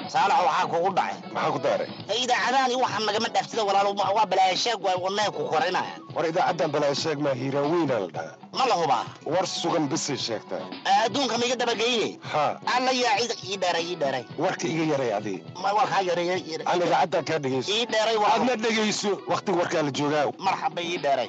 saalax waxaa kugu dhacay maxaa ku daaray idaacadaani waxaa nagama dhaaftida walaalo waa balaayasheeg waa wadnaha ku korinaya war idaacaddan balaasheeg maa hiiraaweynaa la dhahaa ma la hubaa war sugan bisay sheegtaa adduunka maiga dabageyne haa alla yaa cid ii dheeray ii dheeray warka iga yaray adii ma warkaa yareeya aan idaacaddan kaa dhegayso ii dheeray waa aadna dhegayso wakhtiga warkaa la joogaa marxaba ii dheeray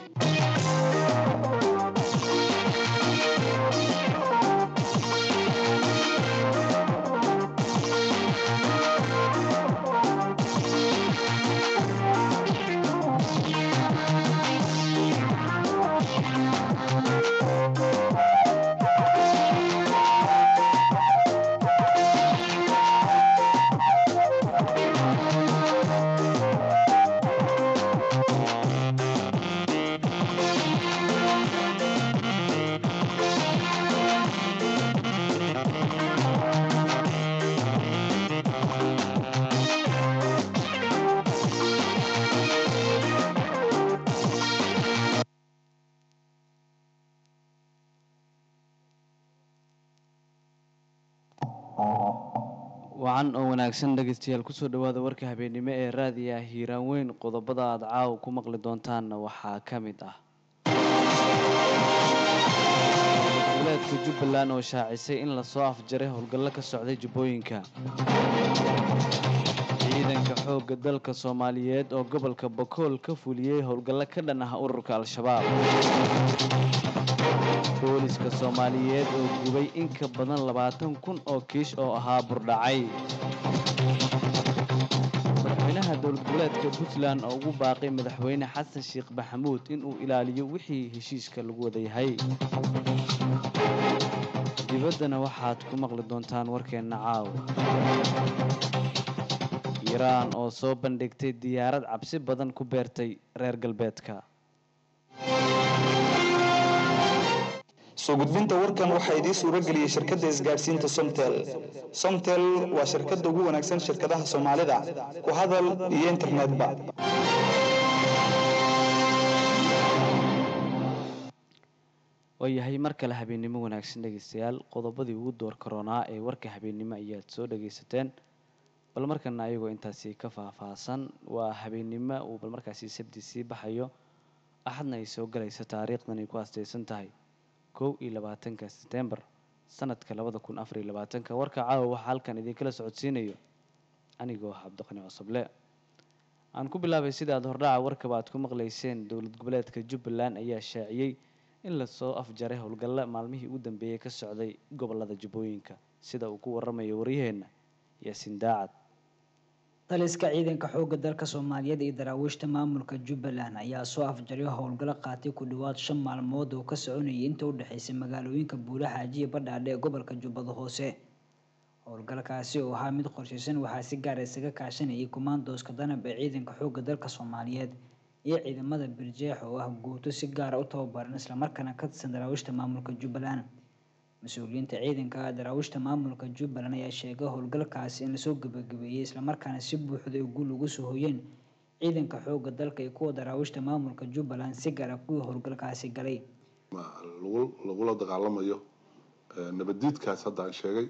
wacan oo wanaagsan dhegaystayaal kusoo dhowaada warka habeennimo ee raadiya hiiraan weyn qodobada aad caawa ku maqli doontaanna waxaa ka mid ah goboleedka jubbaland oo shaacisay in lasoo afjaray howlgallo ka socday jubbooyinka ciidanka xoogga dalka soomaaliyeed oo gobolka bakool ka fuliyey howlgallo ka dhan ah ururka al-shabaab booliska soomaaliyeed oo gubay in ka badan labaatan kun oo kiish oo ahaa burdhacay madaxweynaha dowlad goboleedka puntland oo ugu baaqay madaxweyne xasan sheekh maxamuud inuu ilaaliyo wixii heshiiska lagu wada yahay dibaddana waxaad ku maqli doontaan warkeenna caaw iiraan oo soo bandhigtay diyaarad cabsi badan ku beertay reer galbeedka soo gudbinta warkan waxaa idiin suuro geliyey shirkadda isgaadhsiinta somtel somtel waa shirkadda ugu wanaagsan shirkadaha soomaalida ku hadal iyo internetba waayahay mar kale habeennimo wanaagsan dhegaystayaal qodobadii ugu door karoonaa ee warka habeennimo ayaad soo dhagaysateen bal markana ayagoo intaasi ka faahfaahsan waa habeennimo uu bal markaasi sabti sii baxayo axadna ay soo galaysa taariikhdan ay ku astaysan tahay kow iyo labaatanka setembar sanadka labada kun afar iyo labaatanka warka caawa waxaa halkan idinkala socodsiinayo anigoo ah cabdiqani cosoble aan ku bilaabay sida aad hordhaca warkaba aad ku maqlayseen dowlad goboleedka jubbaland ayaa shaaciyey in lasoo afjaray howlgalla maalmihii ugu dambeeyey ka socday gobolada jubbooyinka sida uu ku waramayo waryaheenna yaasiin daacad taliska ciidanka xoogga dalka soomaaliyeed iyo daraawiishta maamulka jubbaland ayaa soo afjaray howlgallo qaatay ku dhowaad shan maalmood oo ka soconayay inta u dhexaysay magaalooyinka buulaxaaji iyo badhaadhe ee gobolka jubbada hoose howlgalkaasi oo ahaa mid qorshaysan waxaa si gaar isaga kaashanayay kumaandooska danab ee ciidanka xoogga dalka soomaaliyeed iyo ciidamada birjeex oo ah guuto si gaara u tababaran islamarkaana ka tirsan daraawiishta maamulka jubbaland mas-uuliyiinta ciidanka daraawiishta maamulka jubbaland ayaa sheegay howlgalkaasi in lasoo gabagabeeyey islamarkaana si buuxda oo guul ugu soo hoyeen ciidanka xoogga dalka iyo kuwa daraawiishta maamulka jubbaland si gaara kuwii howlgalkaasi galay lagula dagaalamayo nabaddiidkaas hadda aan sheegay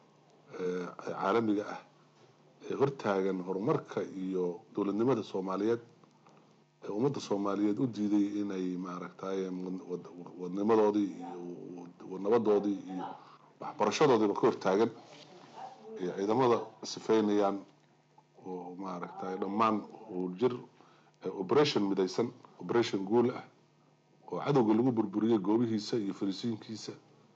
caalamiga ah ee hortaagan horumarka iyo dowladnimada soomaaliyeed ee ummadda soomaaliyeed u diiday inay maaragtay wadnimadoodii iyo nabadoodii iyo waxbarashadoodiiba ka hortaagan iyo ciidamada sifeynayaan oo maaragtay dhammaan jir operation midaysan operation guul ah oo cadowga lagu burburiyey goobihiisa iyo fariisiinkiisa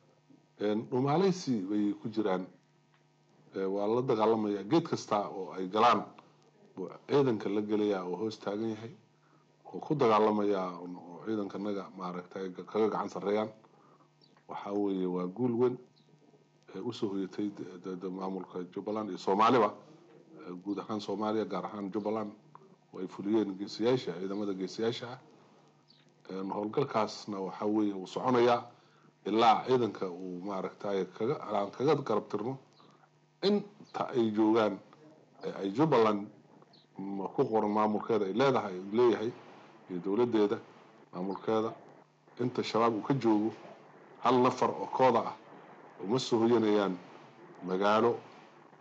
dhumaaleysi bay ku jiraan waa la dagaalamaya geed kasta oo ay galaan buu ciidanka la gelayaa oo hoos taagan yahay oo ku dagaalamaya oo ciidankanaga maaragtay kaga gacan sarreeyaan waxaa weeye waa guul weyn ee usoo hoyatay maamulka jubbaland iyo soomaaliba guud ahaan soomaaliya gaar ahaan jubbaland oo ay fuliyeen geesiyaasha ciidamada geesiyaasha ah howlgalkaasna waxaa weeye uu soconayaa ilaa ciidanka uu maaragtay kaga aan kaga garab tirno inta ay joogaan ay jubbaland ku qoran maamulkeeda ay leedahay uu leeyahay iyo dowladdeeda maamulkeeda inta shabaab uu ka joogo hal nafar oo kooda ah uma soo hoyanayaan magaalo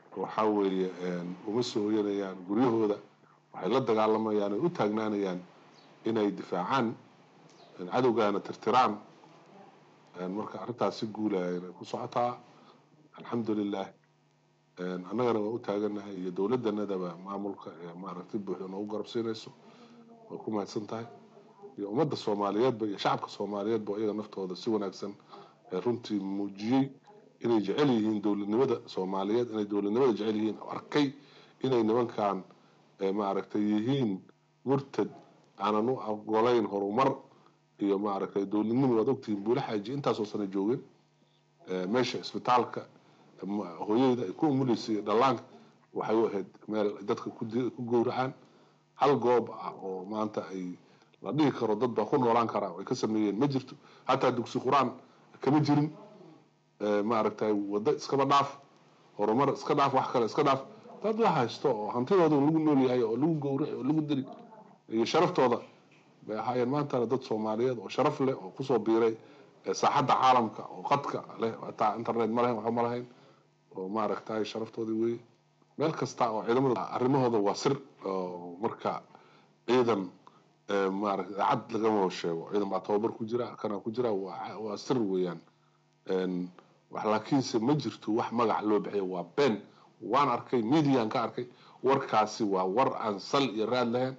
waxaa weeye uma soo hoyanayaan guryahooda waxay la dagaalamayaan ay u taagnaanayaan inay difaacaan cadowgaana tirtiraan marka arrintaas si guulaya inay ku socotaa alxamdulilah annagana waa u taaganahay iyo dowladdanadaba maamulka ee maaragtay buuxda noogu garabsiinayso way ku mahadsan tahay iyo ummadda soomaaliyeedba iyo shacabka soomaaliyeedba iyaga naftooda si wanaagsan ee runtii muujiyey inay jecel yihiin dowladnimada soomaaliyeed inay dowladnimada jecel yihiin arkay inay nimankan maaragtay yihiin murtad aanan u ogolayn horumar iyo maaragtay dowladnimo waad ogtihiin buula xaaji intaasoo sana joogeen meesha isbitaalka hooyada ay ku umuleysay dhallaanka waxay u ahayd meel dadka ku gowracaan hal goob ah oo maanta ay la dhihi karo dad baa ku noolaan karaa ay ka sameeyeen ma jirto hataa dugsi qur-aan kama jirin maaragtay waddo iskaba dhaaf horumar iska dhaaf wax kale iska dhaaf dad la haysto oo hantidooda lagu nool yahay oo lagu gowraci oo lagu dili iyo sharaftooda bay ahaayeen maantana dad soomaaliyeed oo sharaf leh oo kusoo biiray saaxadda caalamka oo qadka leh hataa internet ma lahayn waxba ma lahayn oo maaragtay sharaftoodii weeye meel kasta oo ciidamada arrimahooda waa sir oo marka ciidan maaragta cad lagama sheego ciidan baa tababar ku jira kana ku jira waa sir weeyaan wax laakiinse ma jirto wax magac loo bixiyo waa been waan arkay median ka arkay warkaasi waa war aan sal iyo raad lahayn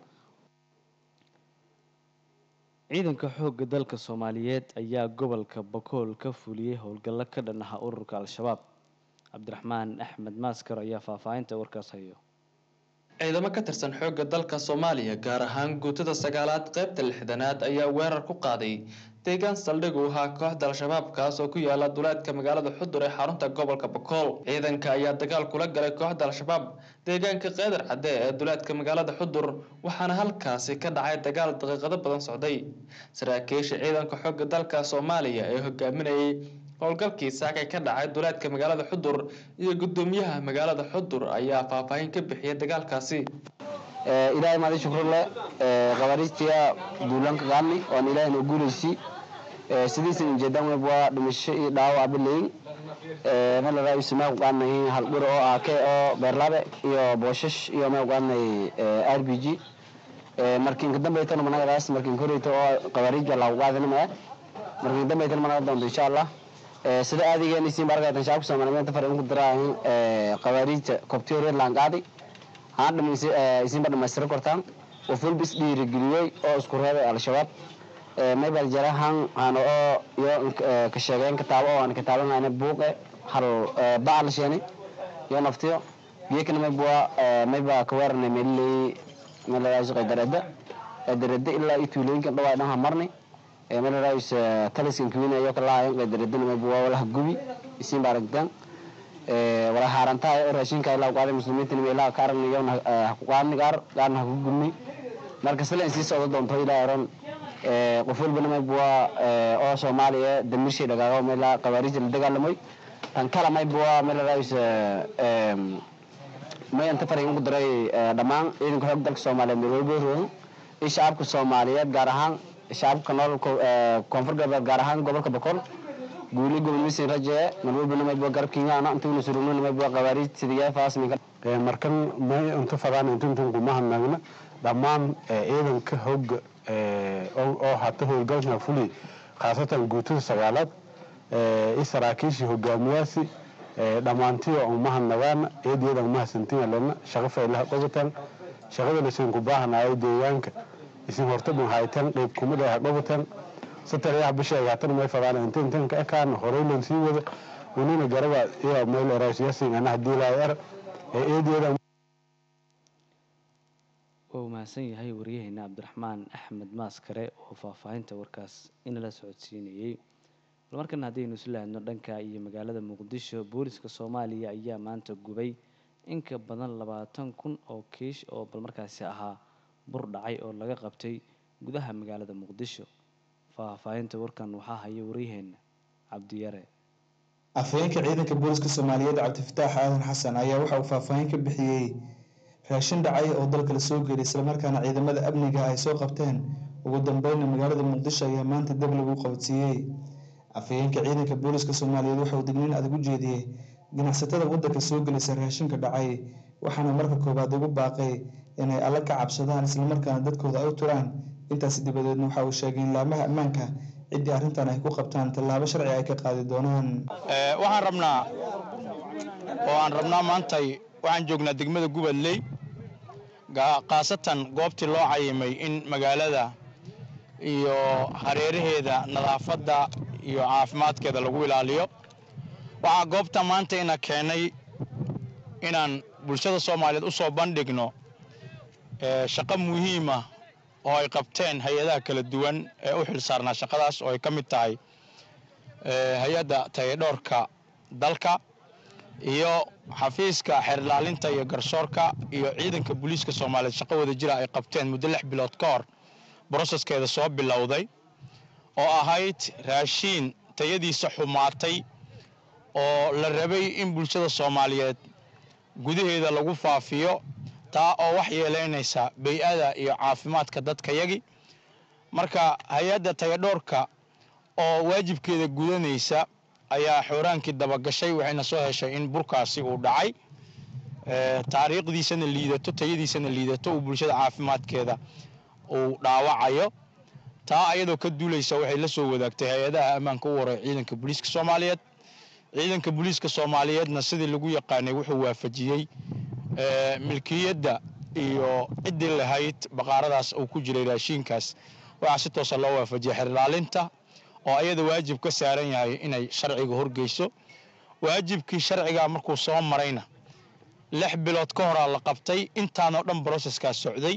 ciidanka xoogga dalka soomaaliyeed ayaa gobolka bakool ka fuliyey howlgallo ka dhan aha ururka al-shabaab cabdiraxmaan axmed maaskar ayaa faahfaahinta warkaas hayo ciidamo ka tirsan xoogga dalka soomaaliya gaar ahaan guutada sagaalaad qaybta lixdanaad ayaa weerar ku qaaday deegaan saldhig u ahaa kooxda al-shabaab kaas oo ku yaala duleedka magaalada xudur ee xarunta gobolka bakool ciidanka ayaa dagaal kula galay kooxda al-shabaab deegaanka qeydar cadde ee duleedka magaalada xudur waxaana halkaasi ka dhacay dagaal daqiiqado badan socday saraakiisha ciidanka xoogga dalka soomaaliya ee hogaaminayay howlgalkii saakay ka dhacay duleedka magaalada xudur iyo gudoomiyaha magaalada xudur ayaa faahfaahin ka bixiyay dagaalkaasi ilaahay maadi shukrale qabaariistiya duulanka qaadni oon ilaahay noo guulaysi sidiisan ujeedaan web waa dhimasho iyo dhaawac bilayin malala ismaa ku qaadnay haldhur oo aake oo beerlaabe iyo booshash iyo mee ku qaadnay r b g markiinka dambaytana managadaas markiin koreyta oo qabaariijka lagu qaadinamaya markiin dambaytana managa doonto insha allah sida aadigeena isiin barkaytan shacabka soomaaliyeed far in ku diraahin qabaariijta kobtiyoreed laan qaaday haan dhamaysi isinba dhamaystira kortaan oo fulbis dhiirigeliyey oo isku reebay al-shabaab maybal jara han hano oo iyo ka sheegeen kitaabo oo aan kitaabanayna buuqe hal bacal sheeni iyo naftiyo biyakana maybua mayba ka weeranay meeliley meeladaas qaydarada qaydarada ilaa iyo tuulooyinkan dhawaa dhan ha marnay meeladaas taliskan kiwinayo kalaayan qaydaradana maybua walaha gubi isin baaragtaan wala haarantaa oo raashinka ilaa qaaday muslimiinta ilaa ka aragnayo ku qaadni qaar qaarna ha ku gubni marka sila in sii socdo doonto ilaa eron qof walbana maybua oo soomaaliya damirshay dhagaago meela qabaariijta la dagaalamay tan kala maybua meeladaas may inta fariin ugu diray dhammaan ciidanka xoog dalka soomaaliyeed meel walba roogan iyo shacabka soomaaliyeed gaar ahaan shacabka nool koonfur galbeed gaar ahaan gobolka bakool guuli gobol rajee marwalbana mayba garabkiingaana intuuna surugna mayba qabaariij sidiyaa faasminka markan may inta fadaan intintan kumaha nagna dhammaan ciidanka hogga oo hata howlgalka fuli khaasatan guutada sagaalaad i saraakiishii hogaamiyaasi dhammaantiyo umaha nagaan eedyada umaha santina lena shaqo faylaha dhogatan shaqada lasin ku baahanayo deegaanka isin hortaban haytan qeyb kumid ah dhogatan satarayaha bisheega hatan may fadaan inta intan ka ekaan horeylan sii wada unina garaba iyo meel eraasyasin ana hadii laa er ee eedyada waa mahadsan yahay waryaheena cabdiraxmaan axmed maaskare oo faahfaahinta warkaas inala socodsiinayey bal markan haddaynu isla aadno dhanka iyo magaalada muqdisho booliska soomaaliya ayaa maanta gubay in ka badan labaatan kun oo kiish oo bal markaasi ahaa bur dhacay oo laga qabtay gudaha magaalada muqdisho faahfaahinta warkan waxaa haya waryaheena cabdiyare afhayeenka ciidanka booliska soomaaliyeed cabdifataax aadan xasan ayaa waxa uu faahfaahin ka bixiyey raashin dhacay oo dalka la soo geelay islamarkaana ciidamada amniga ay soo qabteen ugu dambeyna magaalada muqdisho ayaa maanta dab lagu qabadsiiyey afhayeenka ciidanka booliska soomaaliyeed waxa uu digniin adag u jeediyey ganacsatada waddanka soo gelisa raashinka dhacay waxaana marka koowaad ugu baaqay inay alla ka cabsadaan islamarkaana dadkooda ay u turaan intaasi dabadeedna waxa uu sheegay in laamaha ammaanka ciddii arrintan ay ku qabtaan tallaabo sharci ay ka qaadi doonaan waxaan rabnaa oo aan rabnaa maantay waxaan joognaa degmada gubadley khaasatan goobtii loo cayimay in magaalada iyo hareeraheeda nadaafadda iyo caafimaadkeeda lagu ilaaliyo waxaa goobta maanta ina keenay inaan bulshada soomaaliyeed u soo bandhigno shaqo muhiima oo ay qabteen hay-adaha kala duwan ee u xil saarnaa shaqadaas oo ay ka mid tahay hay-adda tayadhoorka dalka iyo xafiiska xeerlaalinta iyo garsoorka iyo ciidanka booliiska soomaaliyeed shaqo wada jira ay qabteen muddo lix bilood ka hor broseskeeda soo bilowday oo ahayd raashiin tayadiisa xumaatay oo la rabay in bulshada soomaaliyeed gudaheeda lagu faafiyo taa oo wax yeelaynaysa bay-ada iyo caafimaadka dadkayagi marka hay-adda tayadhoorka oo waajibkeeda gudanaysa ayaa xooraankii dabagashay waxayna soo heshay in burkaasi uu dhacay taariikhdiisana liidato tayadiisana liidato uu bulshada caafimaadkeeda uu dhaawacayo taa ayadoo ka duulaysa waxay la soo wadaagtay hay-adaha ammaanka u waray ciidanka booliiska soomaaliyeed ciidanka booliiska soomaaliyeedna sidii lagu yaqaanay wuxuu waafajiyey milkiyadda iyo ciddii lahayd baqaaradaas uu ku jiray raashiinkaas waxaa si toosa loo waafajiyay xerlaalinta oo ayada waajib ka saaran yahay inay sharciga horgeyso waajibkii sharcigaa markuu soo marayna lix bilood ka horaa la qabtay intaanoo dhan broseskaas socday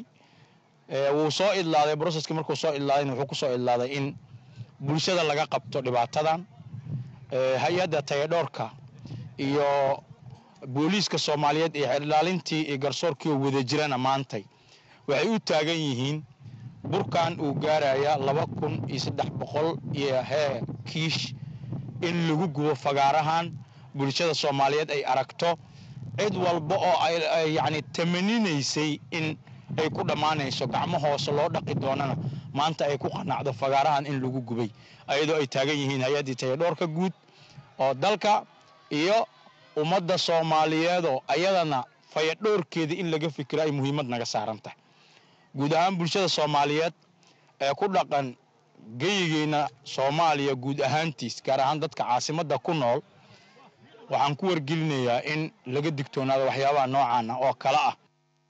wuu soo idlaaday broseskii markuu soo idlaadayna wuxuu ku soo idlaaday in bulshada laga qabto dhibaatadan hay-adda tayadhoorka iyo booliiska soomaaliyeed iyo xeerdhaalintii iyo garsoorkii oo wada jirana maantay waxay u taagan yihiin burkan uu gaaraya laba kun iyo saddex boqol iyo hee kiish in lagu gubo fagaarahan bulshada soomaaliyeed ay aragto cid walba oo ay yacni tamaninaysay in ay ku dhammaanayso gacmo hoose loo dhaqi doonana maanta ay ku qanacdo fagaarahan in lagu gubay ayadoo ay taagan yihiin hay-addii tayadhoorka guud oo dalka iyo ummadda soomaaliyeedoo ayadana fayadhoorkeeda in laga fikiro ay muhiimad naga saaran tahay guud ahaan bulshada soomaaliyeed ee ku dhaqan geyigeyna soomaaliya guud ahaantiis gaar ahaan dadka caasimadda ku nool waxaan ku wargelinayaa in laga digtoonaado waxyaabaha noocan ah oo kale ah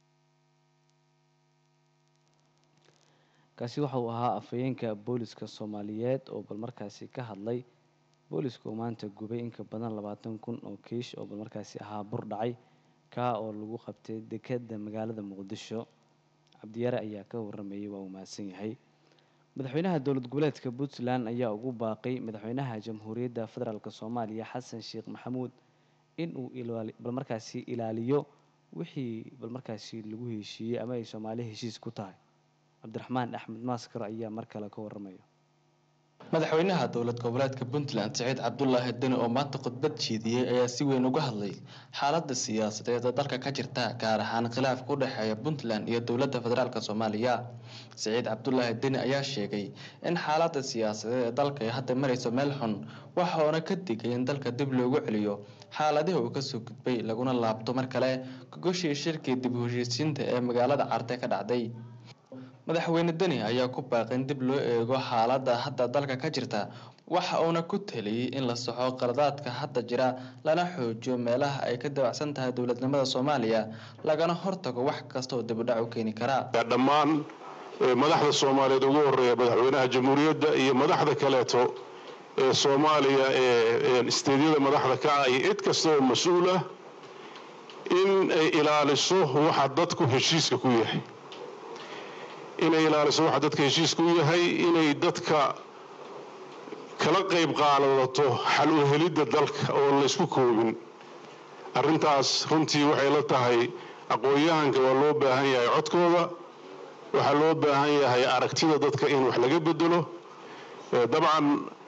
kaasi waxa uu ahaa afhayeenka booliska soomaaliyeed oo bal markaasi ka hadlay booliska oo maanta gubay inka badan labaatan kun oo kiish oo bal markaasi ahaa bur dhacay kaa oo lagu qabtay dekeda magaalada muqdisho cabdiyaare ayaa ka waramayay waa uu mahadsan yahay madaxweynaha dowlad goboleedka puntland ayaa ugu baaqay madaxweynaha jamhuuriyadda federaalk soomaaliya xasan sheekh maxamuud in uu balmarkaasi ilaaliyo wixii balmarkaasi lagu heshiiyey ama ay soomaaliya heshiis ku tahay cabdiraxmaan axmed maaskar ayaa mar kale ka waramaya madaxweynaha dowlad goboleedka puntland siciid cabdulaahi deni oo maanta khudbad jeediyey ayaa si weyn uga hadlay xaaladda siyaasadeed ee dalka ka jirta gaar ahaan khilaafka u dhexeeya puntland iyo dowladda federaalk soomaaliya siciid cabdulaahi deni ayaa sheegay in xaaladda siyaasadeed ee dalka ay hadda marayso meel xun waxauna ka digay in dalka dib loogu celiyo xaaladihii uu kasoo gudbay laguna laabto mar kale gogoshii shirkii dib u heshiisiinta ee magaalada carte ka dhacday madaxweyne deni ayaa ku baaqay in dib loo eego xaaladda hadda dalka ka jirta waxa uuna ku taliyey in la saxo qaladaadka hadda jira lana xoojiyo meelaha ay ka dabacsan tahay dowladnimada soomaaliya lagana hortago wax kasta oo dibudhac u keeni karaa dhammaan madaxda soomaaliyeed ugu horeeya madaxweynaha jamhuuriyadda iyo madaxda kaleeto ee soomaaliya ee isteedyada madaxda ka ah iyo cid kasta oo mas-uul ah in ay ilaaliso waxa dadku heshiiska ku yahay inay ilaaliso waxa dadka heshiiska u yahay inay dadka kala qayb qaadato xal u helidda dalka oon la ysku koobin arrintaas runtii waxay la tahay aqoon-yahanka waa loo baahan yahay codkooda waxaa loo baahan yahay aragtida dadka in wax laga bedelo dabcan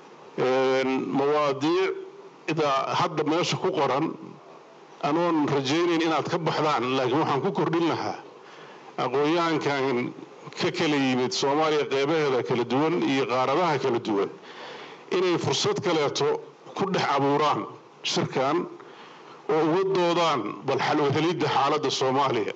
mawaadiicda hadda meesha ku qoran anoon rajaynayn inaad ka baxdaan laakiin waxaan ku kordhin lahaa aqoon-yahankan ka kala yimid soomaaliya qeybaheeda kala duwan iyo qaaradaha kala duwan inay fursad kaleeto ku dhex abuuraan shirkan oo uga doodaan bal xalwahelidda xaaladda soomaaliya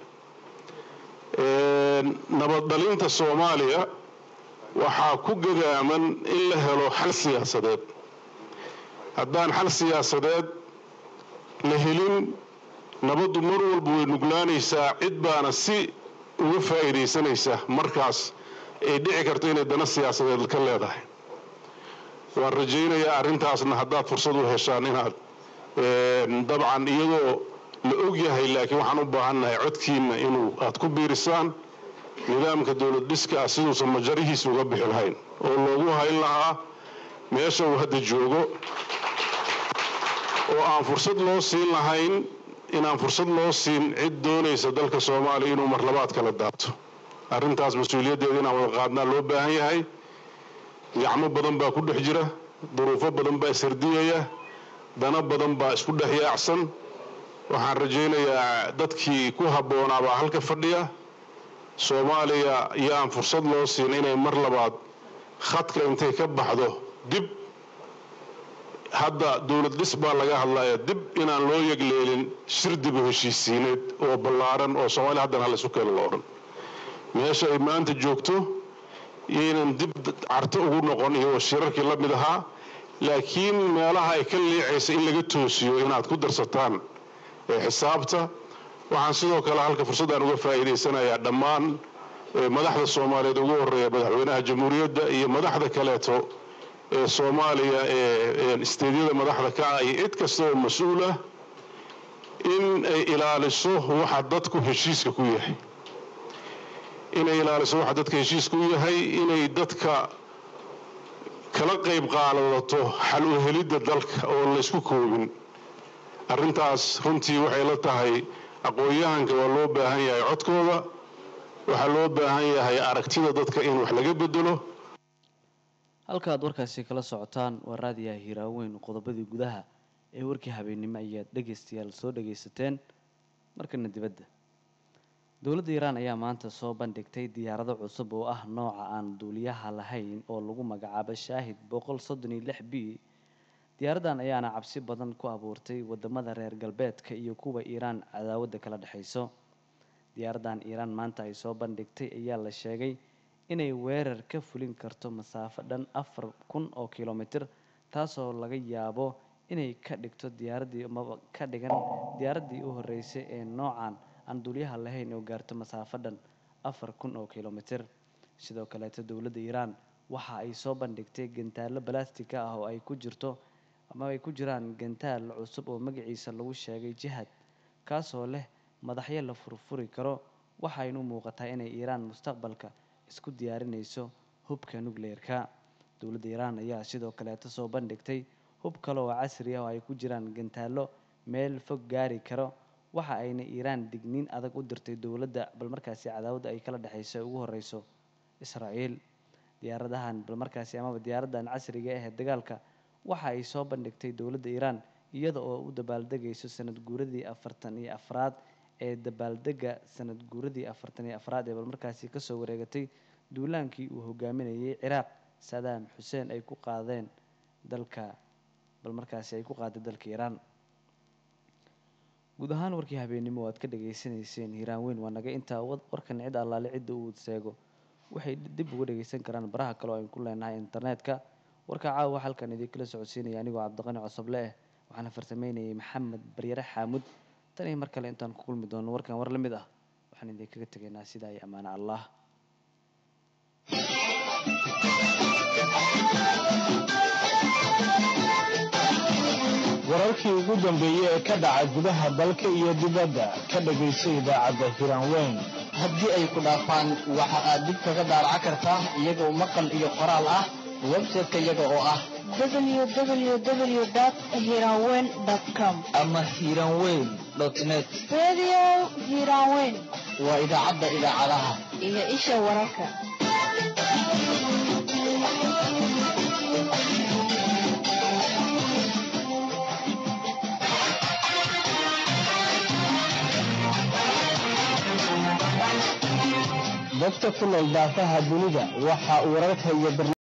nabad dhalinta soomaaliya waxaa ku gadaaman in la helo xal siyaasadeed haddaan xal siyaasadeed la helin nabaddu mar walba way nuglaanaysaa cid baana si uga faa'iidaysanaysa markaas ay dhici karto inay dana siyaasadeed ka leedahay waan rajaynayaa arrintaasna haddaad fursad u heshaan inaad dabcan iyadoo la og yahay laakiin waxaan u baahannahay codkiinna inuu aad ku biirisaan nidaamka dowlad dhiska ah siduusan majarihiisa uga bixi lahayn oo loogu hayn lahaa meesha uu hadda joogo oo aan fursad loo siin lahayn inaan fursad loo siin cid doonaysa dalka soomaaliya inuu marlabaad kala daabto arrintaas mas-uuliyaddeeda inaan wada qaadnaa loo baahan yahay gacmo badan baa ku dhex jira duruufo badan baa ishardiyaya dana badan baa isku dhex yaacsan waxaan rajaynayaa dadkii ku habboonaa baa halka fadhiya soomaaliya yaan fursad loo siin inay mar labaad khadka intay ka baxdo dib hadda dowlad dhis baa laga hadlaya dib inaan loo yegleelin shir dibu heshiisiineed oo ballaaran oo soomaaliya haddana hal isu keeno lo odhan meesha ay maanta joogto yaynan dib carto ugu noqon iyo shirarkii la mid ahaa laakiin meelaha ay ka liicaysa in laga toosiyo inaad ku darsataan xisaabta waxaan sidoo kale halka fursaddaan uga faa'iidaysanayaa dhammaan madaxda soomaaliyeed ugu horeeya madaxweynaha jamhuuriyadda iyo madaxda kaleeto ee soomaaliya ee isteedyada madaxda ka ah iyo cid kasta oo mas-uul ah in ay ilaaliso waxa dadku heshiiska ku yahay inay ilaaliso waxa dadka heshiiska u yahay inay dadka kala qayb qaadadato xal u helidda dalka oo laysku koobin arrintaas runtii waxay la tahay aqoon-yahanka waa loo baahan yahay codkooda waxaa loo baahan yahay aragtida dadka in wax laga bedelo halka aad warkaasi kala socotaan waa raadiyaha hiiraaweyn qodobadii gudaha ee warkii habeennimo ayaad dhegaystayaal soo dhagaysateen markana dibadda dowladda iiraan ayaa maanta soo bandhigtay diyaarado cusub oo ah nooca aan duuliyaha lahayn oo lagu magacaabo shaahid boqol soddon iyo lix b diyaaraddan ayaana cabsi badan ku abuurtay wadamada reer galbeedka iyo kuwa iiraan cadaawadda kala dhexayso diyaaraddan iiraan maanta ay soo bandhigtay ayaa la sheegay inay weerar ka fulin karto masaafo dhan afar kun oo kilomitir taasoo laga yaabo inay ka dhigto diyaaraddii maba ka dhigan diyaaraddii u horreysay ee noocan aan duuliyaha lahayn oo gaarto masaafo dhan afar kun oo kilomitir sidoo kaleeto dowladda iiraan waxa ay soo bandhigtay gantaallo balastika ah oo ay ku jirto ama ay ku jiraan gantaal cusub oo magaciisa lagu sheegay jihad kaasoo leh madaxyo la furfuri karo waxaynu u muuqataa inay iiraan mustaqbalka isku diyaarinayso hubka nukleerka dowladda iiraan ayaa sidoo kaleeto soo bandhigtay hub kale oo casri ah oo ay ku jiraan gantaallo meel fog gaari karo waxa ayna iiraan digniin adag u dirtay dowladda bal markaasi cadaawada ay kala dhexayso ay ugu horeyso israa'iil diyaaradahan bal markaasi amaba diyaaraddan casriga ah ee dagaalka waxa ay soo bandhigtay dowladda iiraan iyada oo u dabaaldegayso sanad guuradii afartan iyo afraad ee dabaaldega sanad guuradii afartan iyo afraad ee bal markaasi kasoo wareegatay duulaankii uu hogaaminayay ciraaq sadaam xuseen ay ku qaadeen dalka bal markaasi ay ku qaaday dalka iiraan guud ahaan warkii habeennimo aad ka dhageysanayseen hiiraan weyn waa naga intaa warkan cid allaale cidda uu seego waxay dib uga dhageysan karaan baraha kale oo aynu ku leenahay internetka warka caawa halkan idinkala socodsiinaya anigoo cabdiqani cosoble eh waxaana farsameynayay maxamed baryare xaamud tan iyo mar kale intaan ku kulmi doono warkan war la mid ah waxaan idinkaga tegaynaa sidaa iyo ammaano allah wararkii ugu dambeeyey ee ka dhaca gudaha dalka iyo dibadda ka dhagayso idaacadda hiraanweyn haddii ay ku dhaafaan waxa aad dib kaga daaraca kartaa iyagoo maqal iyo qoraal ah website-ka iyaga oo ah www.hiranweyn.com ama hiranweyn net Radio Hiranweyn waa idaacadda idaacadaha iyo isha wararka. dadka ku nool daafaha dunida waxa uu wararka iyo